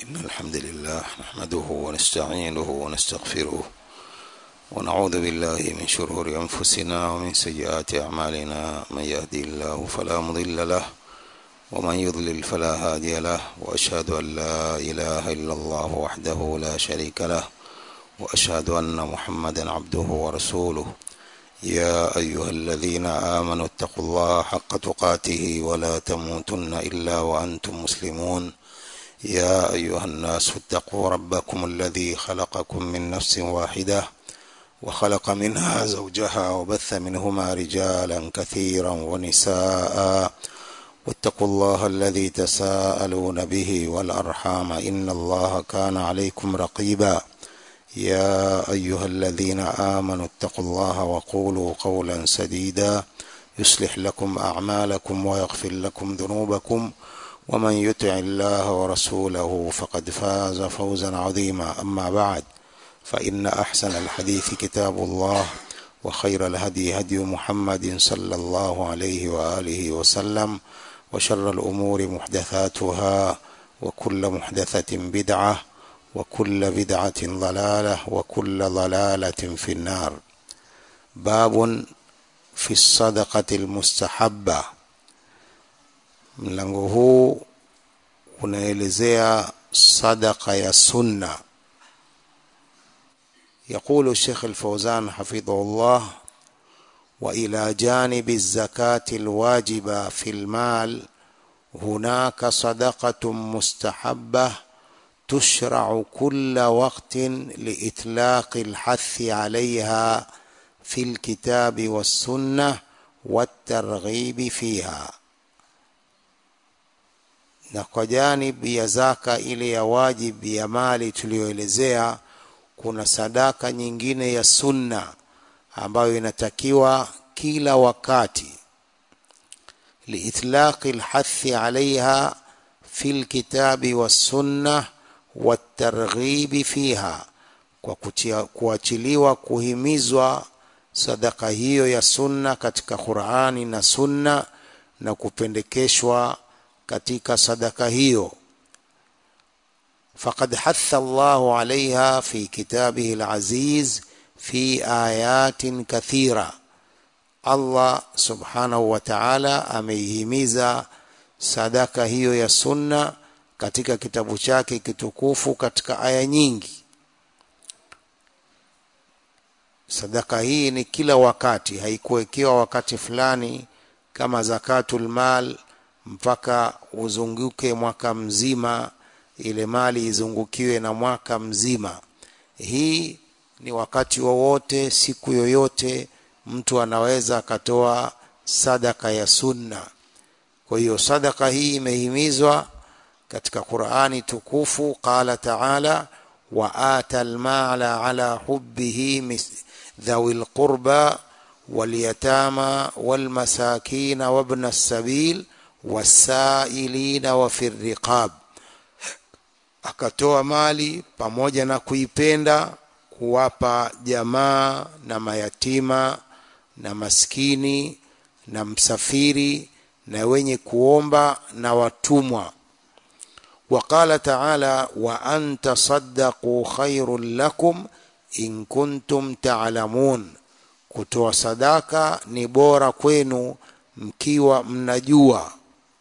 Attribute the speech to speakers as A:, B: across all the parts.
A: إن الحمد لله نحمده ونستعينه ونستغفره ونعوذ بالله من شرور أنفسنا ومن سيئات أعمالنا من يهدي الله فلا مضل له ومن يضلل فلا هادي له وأشهد أن لا إله إلا الله وحده لا شريك له وأشهد أن محمدا عبده ورسوله يا أيها الذين آمنوا اتقوا الله حق تقاته ولا تموتن إلا وأنتم مسلمون يا أيها الناس اتقوا ربكم الذي خلقكم من نفس واحدة وخلق منها زوجها وبث منهما رجالا كثيرا ونساء واتقوا الله الذي تساءلون به والأرحام إن الله كان عليكم رقيبا يا أيها الذين آمنوا اتقوا الله وقولوا قولا سديدا يصلح لكم أعمالكم ويغفر لكم ذنوبكم ومن يطع الله ورسوله فقد فاز فوزا عظيما أما بعد فإن أحسن الحديث كتاب الله وخير الهدي هدي محمد صلى الله عليه وآله وسلم وشر الأمور محدثاتها وكل محدثة بدعة وكل بدعة ضلالة وكل ضلالة في النار باب في الصدقة المستحبة mlango huu unaelezea sadaka ya sunna يقول الشيخ الفوزان حفظه الله والى جانب الزكاه الواجبه في المال هناك صدقه مستحبه تشرع كل وقت لإطلاق الحث عليها في الكتاب والسنة والترغيب فيها na kwa janib ya zaka ile ya wajib ya mali tuliyoelezea kuna sadaka nyingine ya sunna ambayo inatakiwa kila wakati liitlaqi lhathi alaiha fi lkitabi wassunnah watarghibi fiha kwa kutia, kuachiliwa kuhimizwa sadaka hiyo ya sunna katika Qur'ani na sunna na kupendekeshwa katika sadaka hiyo faqad hatha Allahu alaiha fi kitabihi alaziz fi ayatin kathira Allah subhanahu wa ta'ala ameihimiza sadaka hiyo ya sunna katika kitabu chake kitukufu katika aya nyingi sadaka hii ni kila wakati haikuwekewa wakati fulani kama zakatul mal mpaka uzunguke mwaka mzima ile mali izungukiwe na mwaka mzima hii ni wakati wowote siku yoyote mtu anaweza akatoa sadaka ya sunna kwa hiyo sadaka hii imehimizwa katika Qur'ani tukufu qala ta'ala wa ata al-mala ala hubbihi dhawil qurba wal yatama wal masakin wa ibn as-sabil was-sa'ilina wa fir riqab akatoa mali pamoja na kuipenda kuwapa jamaa na mayatima na maskini na msafiri na wenye kuomba na watumwa وقال تعالى وأن تصدقوا خير لكم إن كنتم تعلمون kutoa sadaka ni bora kwenu mkiwa mnajua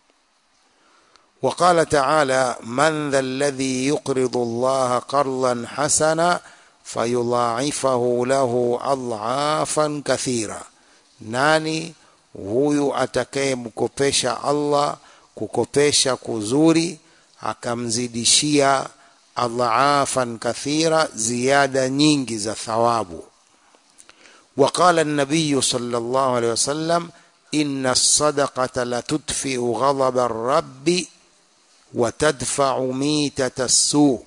A: وقال تعالى من ذا الذي يقرض الله قرضا حسنا فيضاعفه له أضعافا كثيرا nani huyu atakayemkopesha Allah kukopesha kuzuri akamzidishia adhaafan kathira ziada nyingi za thawabu وقال النبي صلى الله عليه وسلم إن الصدقة لتدفئ غضب الرب وتدفع ميتة السوء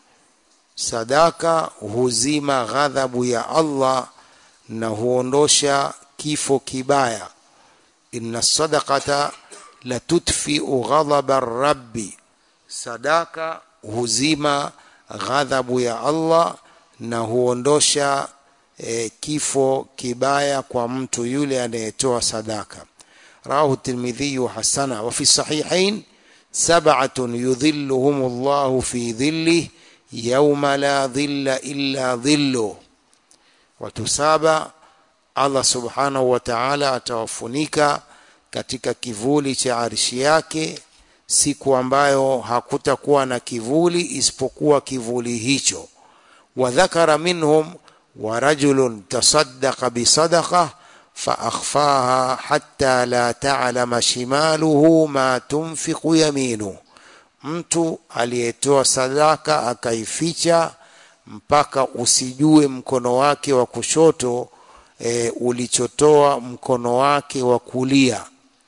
A: صدقة هزيمة غضب يا الله نهوندوشا كيفو كبايا إن الصدقة لتدفئ غضب الرب sadaka huzima ghadhabu ya Allah na huondosha e, kifo kibaya kwa mtu yule anayetoa sadaka rawahu tirmidhi hasana wa fi sahihain
B: sab'atun yudhilluhum Allahu fi dhillih yawma la dhilla illa dhillu watu saba Allah subhanahu wa ta'ala atawafunika katika kivuli cha arshi yake siku ambayo hakutakuwa na kivuli isipokuwa kivuli hicho wa dhakara minhum wa rajulun tasaddaqa bi sadaqah fa akhfaha hatta la ta'lama shimaluhu ma tunfiqu yaminu mtu aliyetoa sadaka akaificha mpaka usijue mkono wake wa kushoto e, ulichotoa mkono wake wa kulia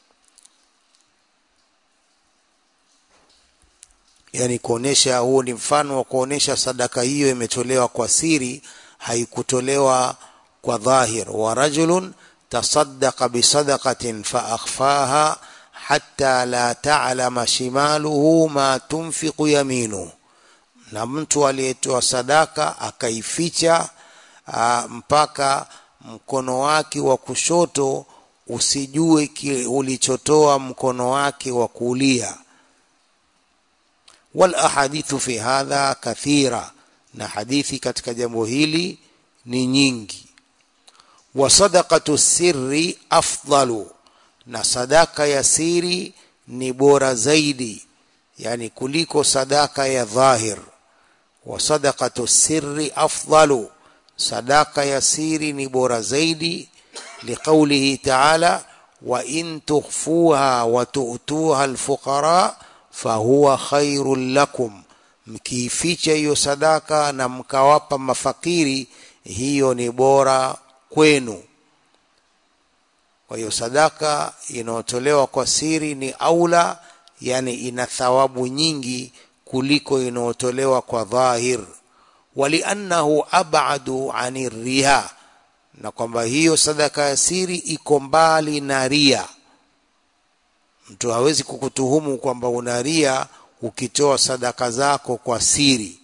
B: yani kuonesha huo ni mfano wa kuonesha sadaka hiyo imetolewa kwa siri haikutolewa kwa dhahir wa rajulun tasaddaqa bisadaqatin fa akhfaha hatta la ta'lama shimaluhu ma tunfiqu yaminu na mtu aliyetoa sadaka akaificha aa, mpaka mkono wake wa kushoto usijue ulichotoa mkono wake wa kulia wal ahadithu fi hadha kathira na hadithi katika jambo hili ni nyingi wa sadaqatu sirri afdalu na sadaka ya siri ni bora zaidi yani kuliko sadaka ya dhahir wa sadaqatu sirri afdalu sadaka ya siri ni bora zaidi liqaulihi ta'ala wa in tukhfuha wa tu'tuha alfuqara fahuwa khairul lakum mkiificha hiyo sadaka na mkawapa mafakiri hiyo ni bora kwenu kwa hiyo sadaka inayotolewa kwa siri ni aula yani ina thawabu nyingi kuliko inayotolewa kwa dhahir waliannahu abadu ani riha na kwamba hiyo sadaka ya siri iko mbali na ria mtu hawezi kukutuhumu kwamba una ria ukitoa sadaka zako kwa siri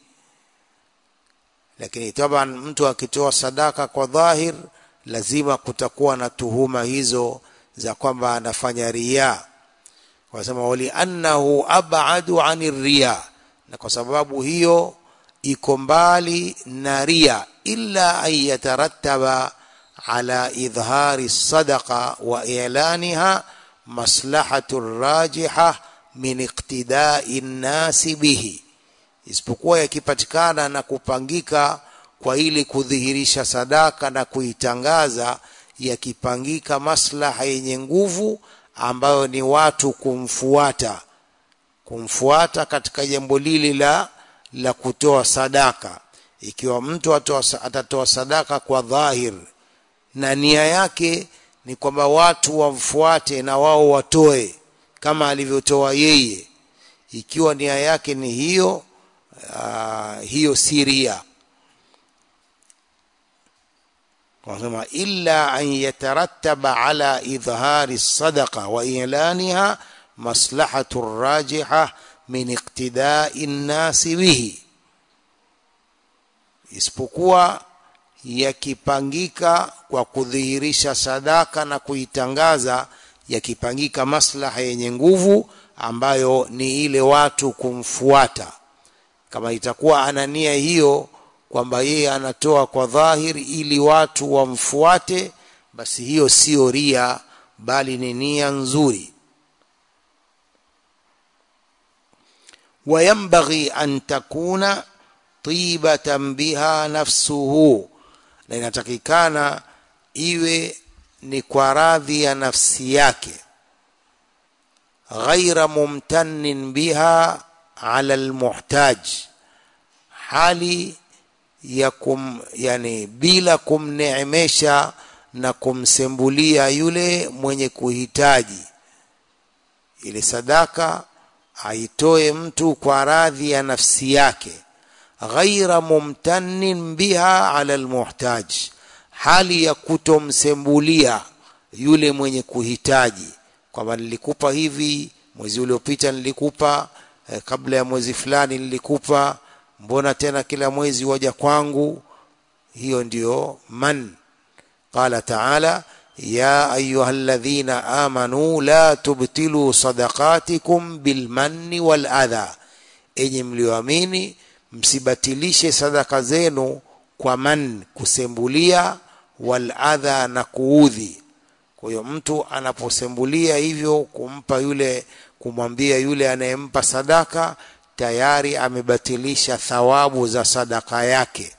B: lakini taban mtu akitoa sadaka kwa dhahir lazima kutakuwa na tuhuma hizo za kwamba anafanya ria wanasema wali annahu abadu ani ria na kwa sababu hiyo iko mbali na ria illa an yatarattaba ala idhari sadaqa wa ilaniha maslahatu rajiha min iqtidai nnasi bihi isipokuwa yakipatikana na kupangika kwa ili kudhihirisha sadaka na kuitangaza yakipangika maslaha yenye nguvu ambayo ni watu kumfuata kumfuata katika jambo lile la la kutoa sadaka ikiwa mtu atoa, atatoa sadaka kwa dhahir na nia yake ni kwamba watu wamfuate na wao watoe kama alivyotoa yeye ikiwa nia yake ni hiyo uh, hiyo siria wanasema illa an yatarattaba ala idhari sadaqa wa ilaniha maslahatu rajiha min iqtidai nnasi bihi isipokuwa yakipangika kwa kudhihirisha sadaka na kuitangaza yakipangika maslaha yenye nguvu ambayo ni ile watu kumfuata kama itakuwa ana nia hiyo kwamba yeye anatoa kwa dhahiri ili watu wamfuate basi hiyo sio ria bali ni nia nzuri wayambaghi an takuna tibatan biha nafsuhu na inatakikana iwe ni kwa radhi ya nafsi yake ghaira mumtannin biha ala almuhtaj hali ya kum yani bila kumneemesha na kumsembulia yule mwenye kuhitaji ile sadaka aitoe mtu kwa radhi ya nafsi yake ghaira mumtannin biha ala almuhtaj hali ya kutomsembulia yule mwenye kuhitaji kwamba nilikupa hivi mwezi uliopita nilikupa eh, kabla ya mwezi fulani nilikupa mbona tena kila mwezi waja kwangu hiyo ndiyo man qala taala يا أيها الذين آمنوا لا تبتلوا صدقاتكم بالمن والأذى enyi mlioamini msibatilishe sadaka zenu kwa man kusembulia waladha na kuudhi kwa hiyo mtu anaposembulia hivyo kumpa yule kumwambia yule anayempa sadaka tayari amebatilisha thawabu za sadaka yake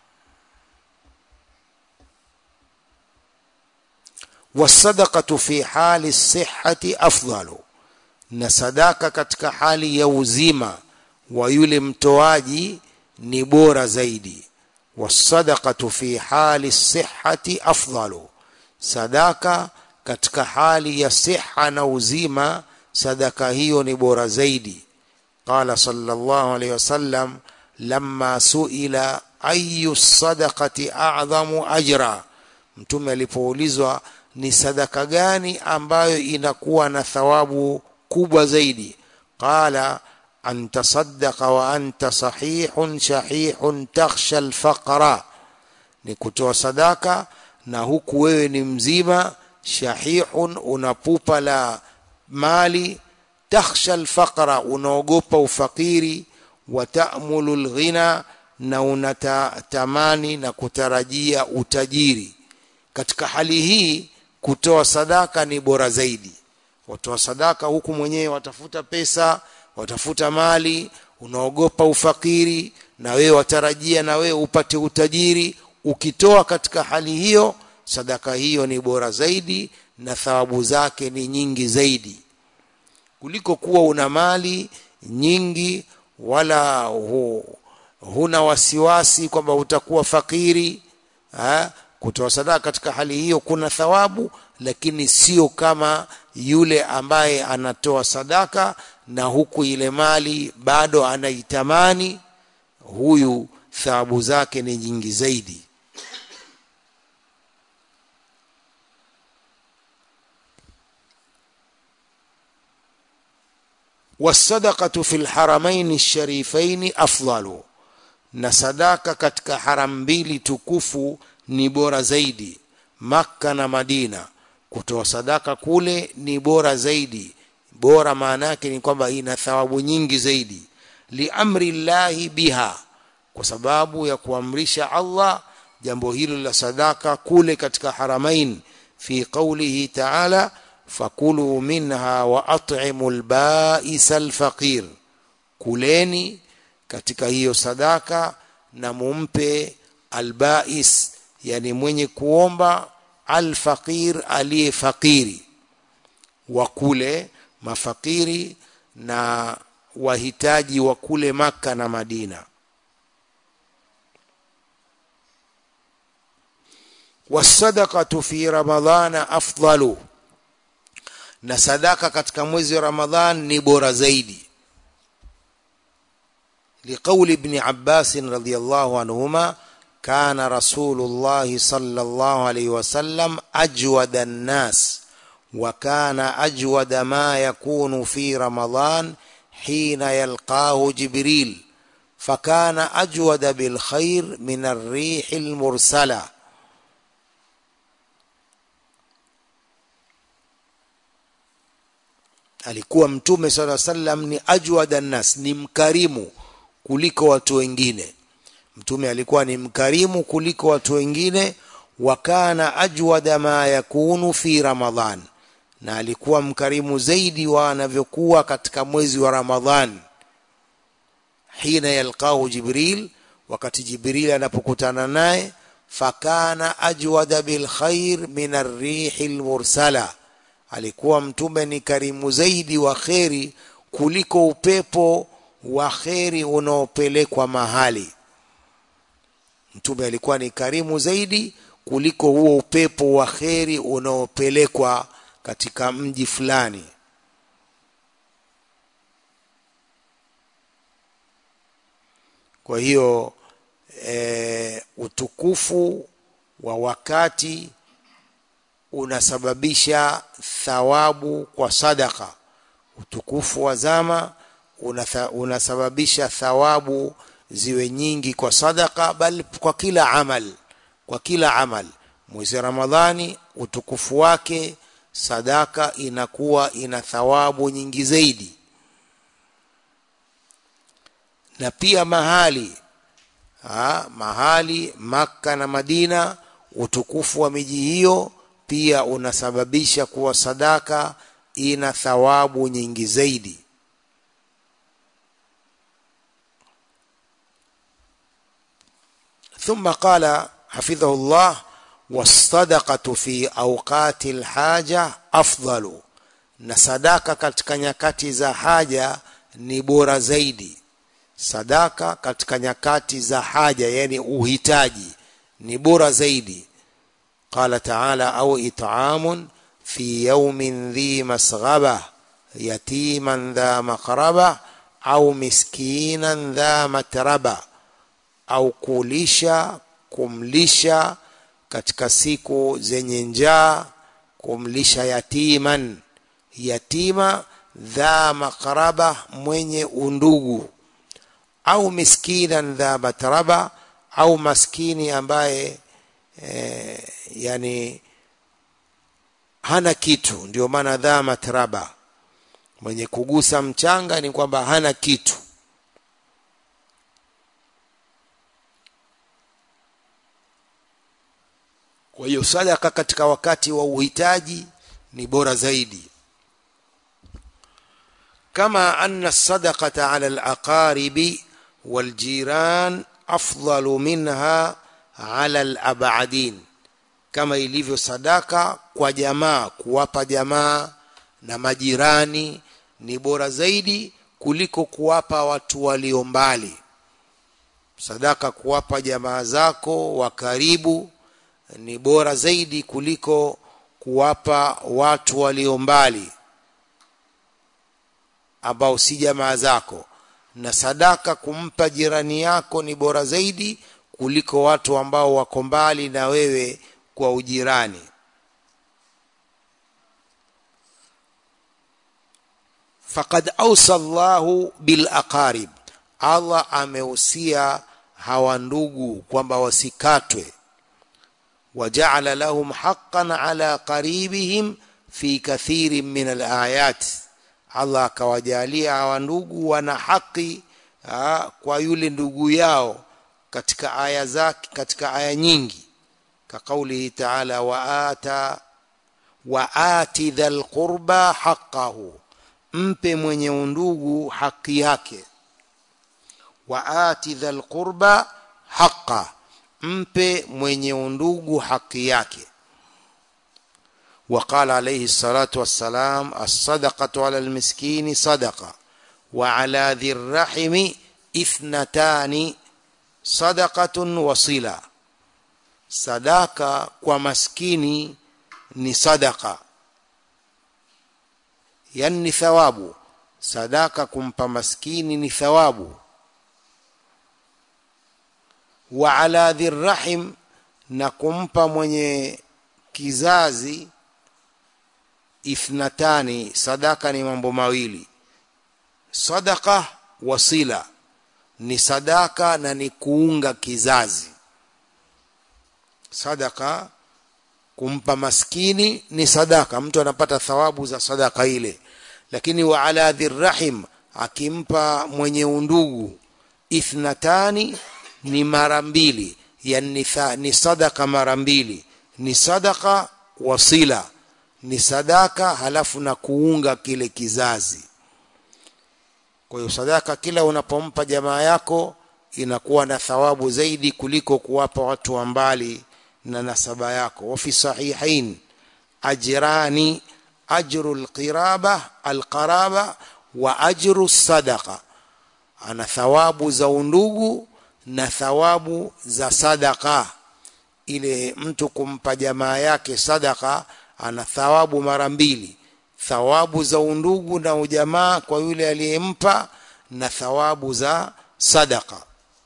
B: wasadaqatu fi hali sihhati afdalu na sadaka katika hali ya uzima wa yule mtoaji ni bora zaidi wasadaqatu fi hali sihhati afdalu sadaka katika hali ya siha na uzima sadaka hiyo ni bora zaidi qala sallallahu alayhi wasallam lamma suila ayu sadaqati a'dhamu ajra mtume alipoulizwa ni sadaka gani ambayo inakuwa na thawabu kubwa zaidi qala an tasaddaqa wa anta sahihun shahihun takhsha alfaqra ni kutoa sadaka na huku wewe ni mzima shahihun unapupa la mali takhsha alfaqra unaogopa ufakiri wa ta'mulu alghina na unatamani na kutarajia utajiri katika hali hii kutoa sadaka ni bora zaidi watoa sadaka huku mwenyewe watafuta pesa watafuta mali unaogopa ufakiri na wewe watarajia na wewe upate utajiri ukitoa katika hali hiyo sadaka hiyo ni bora zaidi na thawabu zake ni nyingi zaidi kuliko kuwa una mali nyingi wala hu, huna wasiwasi kwamba utakuwa fakiri ha? kutoa sadaka katika hali hiyo kuna thawabu lakini sio kama yule ambaye anatoa sadaka na huku ile mali bado anaitamani huyu thawabu zake ni nyingi zaidi والصدقة في الحرمين الشريفين أفضل na sadaka katika haram mbili tukufu ni bora zaidi makka na madina kutoa sadaka kule ni bora zaidi bora maana yake ni kwamba ina thawabu nyingi zaidi liamri llahi biha kwa sababu ya kuamrisha allah jambo hilo la sadaka kule katika haramain fi qaulihi taala fakulu minha wa at'imu lbaisa alfaqir kuleni katika hiyo sadaka na mumpe albais yani mwenye kuomba alfaqir aliye fakiri wakule mafakiri na wahitaji wa kule maka na madina wasadaqatu fi ramadhana afdalu na sadaka katika mwezi wa ramadhan ni bora zaidi لقول ابن عباس رضي الله عنهما كان رسول الله صلى الله عليه وسلم أجود الناس وكان أجود ما يكون في رمضان حين يلقاه جبريل فكان أجود بالخير من الريح المرسلة alikuwa mtume sala sallam ni ajwada nnas ni mkarimu kuliko watu wengine mtume alikuwa ni mkarimu kuliko watu wengine wakana ajwada ma yakunu fi ramadhan na alikuwa mkarimu zaidi wa anavyokuwa katika mwezi wa ramadhan hina yalqahu jibril wakati jibril anapokutana naye fakana ajwada bilkhair min arrihi lmursala alikuwa mtume ni karimu zaidi wa kheri kuliko upepo wa kheri unaopelekwa mahali mtume alikuwa ni karimu zaidi kuliko huo upepo wa kheri unaopelekwa katika mji fulani kwa hiyo e, utukufu wa wakati unasababisha thawabu kwa sadaka utukufu wa zama unatha, unasababisha thawabu ziwe nyingi kwa sadaka bal kwa kila amal kwa kila amal mwezi ramadhani utukufu wake sadaka inakuwa ina thawabu nyingi zaidi na pia mahali ha, mahali makka na madina utukufu wa miji hiyo pia unasababisha kuwa sadaka ina thawabu nyingi zaidi ثم قال حفظه الله والصدقة في أوقات الحاجة أفضل na sadaka katika nyakati za haja ni bora zaidi sadaka katika nyakati za haja yani uhitaji ni bora zaidi qala taala au it'amun fi yawmin dhi masghaba yatiman dha maqraba au miskinan dha matraba au kulisha kumlisha katika siku zenye njaa kumlisha yatiman yatima dha makaraba mwenye undugu au miskinan dha matraba au maskini ambaye e, yani hana kitu ndio maana dha matraba mwenye kugusa mchanga ni kwamba hana kitu kwa hiyo sadaka katika wakati wa uhitaji ni bora zaidi kama anna sadaqata ala alaqaribi waljiran afdalu minha ala alabadin kama ilivyo sadaka kwa jamaa kuwapa jamaa na majirani ni bora zaidi kuliko kuwapa watu walio mbali sadaka kuwapa jamaa zako wa karibu ni bora zaidi kuliko kuwapa watu walio mbali ambao si jamaa zako na sadaka kumpa jirani yako ni bora zaidi kuliko watu ambao wako mbali na wewe kwa ujirani faqad ausa Allahu bil aqarib Allah amehusia hawa ndugu kwamba wasikatwe وجعل لهم حقا على قريبهم في كثير من الآيات Allah akawajalia hawa ndugu wana haki ha, kwa yule ndugu yao katika aya zake katika aya nyingi kaqaulihi ta'ala wa ata wa ati dhal qurba haqqahu mpe mwenye undugu haki yake wa ati dhal qurba haqqa mpe mwenye undugu haki yake وقال عليه الصلاة والسلام الصدقة على المسكين صدقة وعلى ذي الرحم اثنتان صدقة وصلة صدقة ومسكيني ni sadaka yani ni thawabu sadaka kumpa maskini ni thawabu wa ala dhirrahim na kumpa mwenye kizazi ithnatani sadaka ni mambo mawili sadaka wasila ni sadaka na ni kuunga kizazi sadaka kumpa maskini ni sadaka mtu anapata thawabu za sadaka ile lakini wa ala dhirrahim akimpa mwenye undugu ithnatani ni mara mbili yani ni sadaka mara mbili ni sadaka wasila ni sadaka halafu na kuunga kile kizazi kwa hiyo sadaka kila unapompa jamaa yako inakuwa na thawabu zaidi kuliko kuwapa watu wa mbali na nasaba yako wa fi sahihain ajrani ajru alqiraba alqaraba wa ajru sadaqa ana thawabu za undugu na thawabu za sadaka ile mtu kumpa jamaa yake sadaka ana thawabu mara mbili thawabu za undugu na ujamaa kwa yule aliyempa na thawabu za sadaka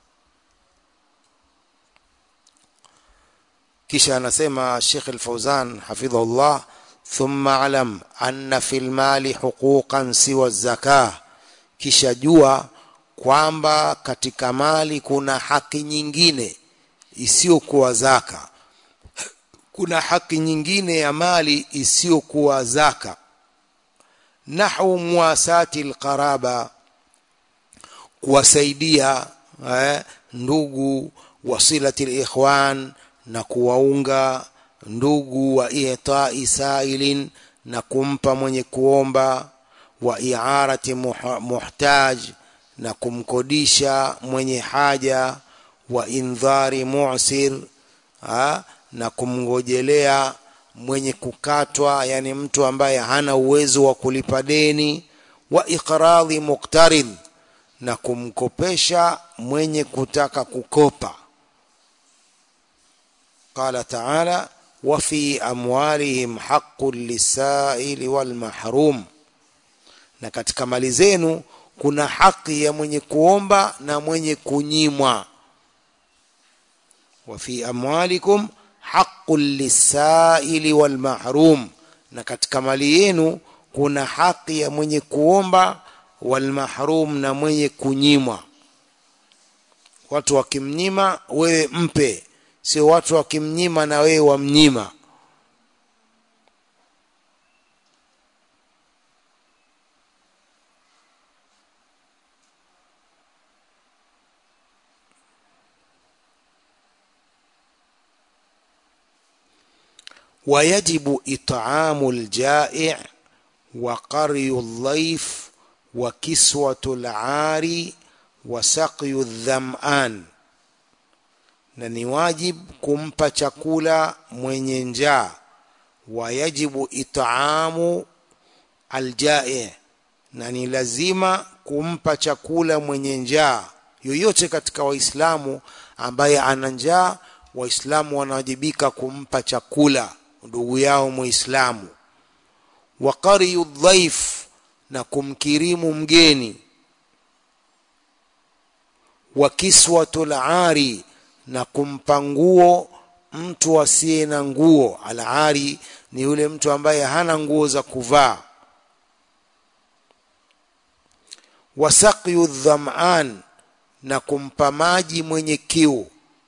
B: kisha anasema Sheikh Al-Fauzan hafidhahullah thumma alam anna fil mali huquqan siwa zakah kisha jua kwamba katika mali kuna haki nyingine isiyokuwa zaka kuna haki nyingine ya mali isiyokuwa zaka nahu muwasati alqaraba kuwasaidia eh, ndugu wasilati alikhwan na kuwaunga ndugu wa itai sailin na kumpa mwenye kuomba wa iarati muhtaj na kumkodisha mwenye haja wa indhari mu'sir ha? na kumngojelea mwenye kukatwa yani mtu ambaye hana uwezo wa kulipa deni wa iqradhi muqtarid na kumkopesha mwenye kutaka kukopa qala ta'ala wa fi amwalihim haqqun lisaili wal mahrum na katika mali zenu kuna haki ya mwenye kuomba na mwenye kunyimwa wa fi amwalikum haqqun lisaili wal mahrum na katika mali yenu kuna haki ya mwenye kuomba wal mahrum na mwenye kunyimwa watu wakimnyima wewe mpe sio watu wakimnyima na wewe wamnyima ويجب إطعام الجائع وقري الضيف وكسوة العاري وسقي الذمآن na ni wajib kumpa chakula mwenye njaa wayajibu itaamu aljai na ni lazima kumpa chakula mwenye njaa yoyote katika waislamu ambaye ana njaa waislamu wanawajibika kumpa chakula ndugu yao muislamu wa qariyu dhaif na kumkirimu mgeni wa kiswatul ari na kumpa nguo mtu asiye na nguo alari ni yule mtu ambaye hana nguo za kuvaa wasaqyu dham'an na kumpa maji mwenye kiu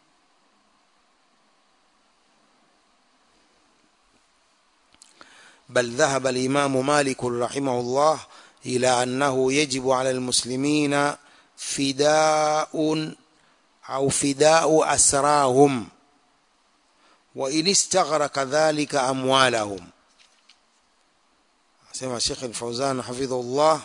B: بل ذهب الإمام مالك رحمه الله إلى أنه يجب على المسلمين فداء أو فداء أسراهم وإن استغرق ذلك أموالهم سمع الشيخ الفوزان حفظه الله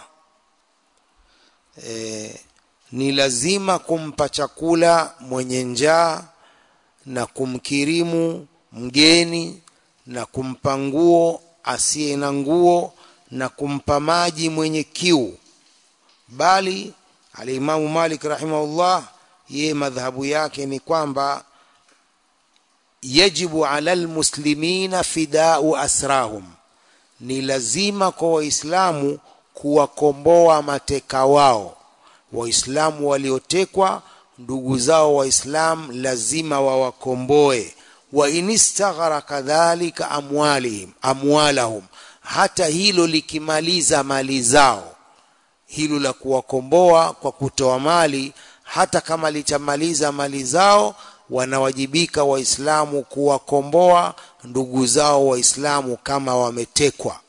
B: ni lazima kumpa chakula mwenye njaa na kumkirimu mgeni na kumpa nguo asiye na nguo na kumpa maji mwenye kiu bali alimamu Malik rahimahullah yeye madhhabu yake ni kwamba yajibu ala almuslimina fidau asrahum ni lazima kwa waislamu kuwakomboa mateka wao waislamu waliotekwa ndugu zao waislamu lazima wawakomboe wa inistaghara kadhalika amwalihim amwalahum hata hilo likimaliza mali zao hilo la kuwakomboa kwa kutoa mali hata kama litamaliza mali zao wanawajibika waislamu kuwakomboa ndugu zao waislamu kama wametekwa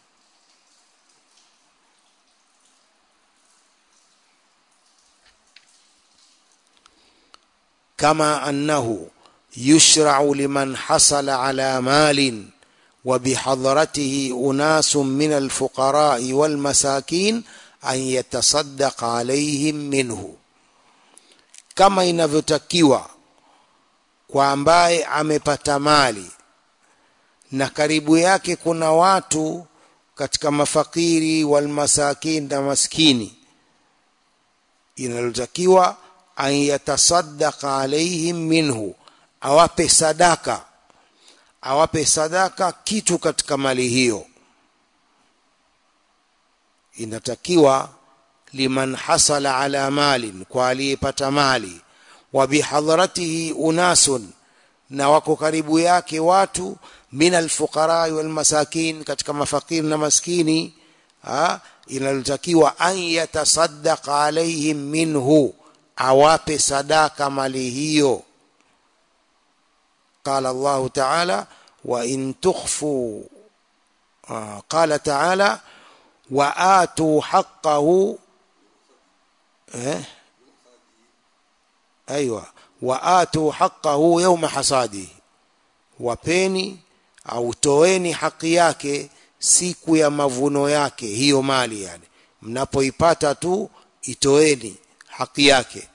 B: kama annahu يشرع لمن حصل على مال وبحضرته أناس من الفقراء والمساكين أن يتصدق عليهم منه kama inavyotakiwa kwa ambaye amepata mali na karibu yake kuna watu katika mafakiri walmasakin na maskini inalotakiwa an yatasaddaqa alaihim minhu awape sadaka awape sadaka kitu katika mali hiyo inatakiwa liman hasala ala malin kwa aliyepata mali wa bihadharatihi unasun na wako karibu yake watu min alfuqarai walmasakin katika mafakiri na maskini inalotakiwa an yatasaddaqa alaihim minhu awape sadaka mali hiyo قال الله تعالى وإن تخفوا آه قال تعالى وآتوا حقه إيه؟ أيوة وآتوا حقه يوم حصاده wapeni au toeni haki yake siku ya mavuno yake hiyo mali yani mnapoipata tu itoeni haki yake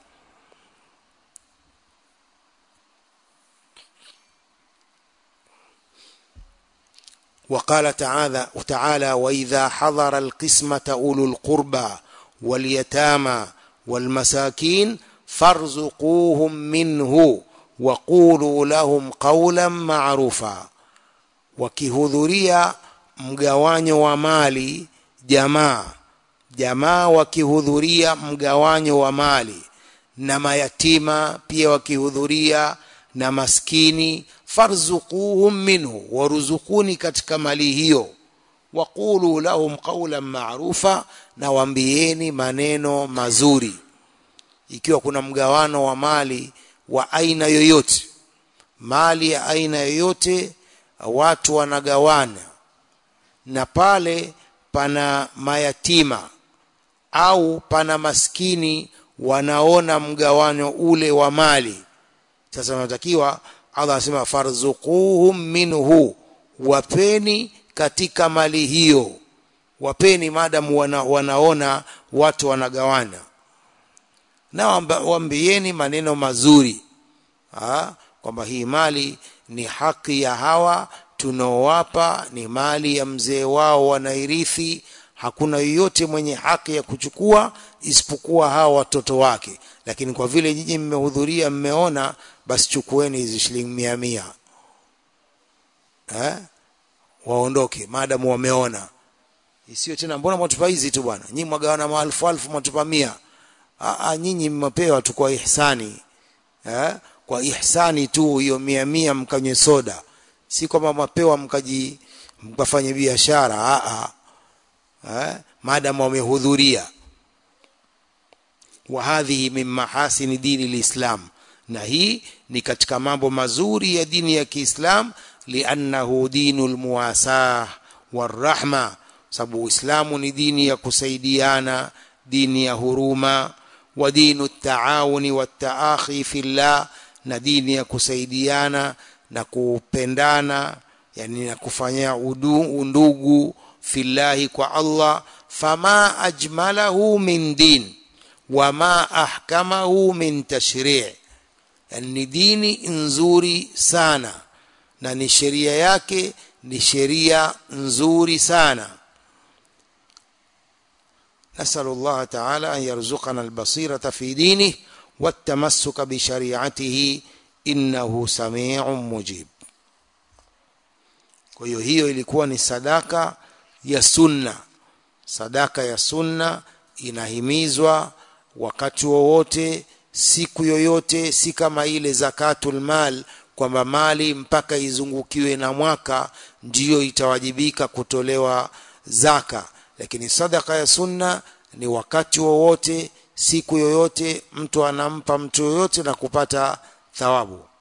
B: وقال تعالى تعالى وإذا حضر القسمة أولو القربى واليتامى والمساكين فارزقوهم منه وقولوا لهم قولا معروفا wakihudhuria mgawanyo wa mali jamaa jamaa wakihudhuria mgawanyo wa mali na mayatima pia wakihudhuria na maskini farzuquhum minhu waruzukuni katika mali hiyo waqulu lahum qawlan ma'rufa na waambieni maneno mazuri ikiwa kuna mgawano wa mali wa aina yoyote mali ya aina yoyote watu wanagawana na pale pana mayatima au pana maskini wanaona mgawanyo ule wa mali sasa wanatakiwa Allah anasema farzuquhum minhu wapeni katika mali hiyo wapeni madamu wana, wanaona watu wanagawana na waambieni maneno mazuri kwamba hii mali ni haki ya hawa tunaowapa ni mali ya mzee wao wanairithi hakuna yoyote mwenye haki ya kuchukua isipokuwa hawa watoto wake lakini kwa vile nyinyi mmehudhuria mmeona basi chukueni hizi shilingi mia mia eh? waondoke maadamu wameona isiyo tena mbona mwatupa hizi tu bwana nyinyi mwagawana maelfu alfu mwatupa mia Aa, nyinyi mmepewa tu kwa ihsani eh? kwa ihsani tu hiyo mia mia mkanywe soda si kwamba mapewa mkaji mkafanye biashara eh? maadamu wamehudhuria wa hadhihi min mahasini dini lislam na hii ni katika mambo mazuri ya dini ya Kiislam liannahu dinu lmuwasah warahma sababu Uislamu ni dini ya kusaidiana dini ya huruma wa dinu taawuni wataakhi fillah na dini ya kusaidiana na kupendana yani na kufanya udu, undugu fillahi kwa Allah fama ajmalahu min din wama ahkamahu min tashri' yani ni dini nzuri sana na ni sheria yake ni sheria nzuri sana نسأل الله تعالى أن يرزقنا البصيرة في دينه والتمسك بشريعته إنه سميع مجيب kwa hiyo hiyo ilikuwa ni sadaka ya sunna sadaka ya sunna inahimizwa wakati wowote siku yoyote si kama ile zakatul mal kwamba mali mpaka izungukiwe na mwaka ndiyo itawajibika kutolewa zaka lakini sadaka ya sunna ni wakati wowote siku yoyote mtu anampa mtu yoyote na kupata thawabu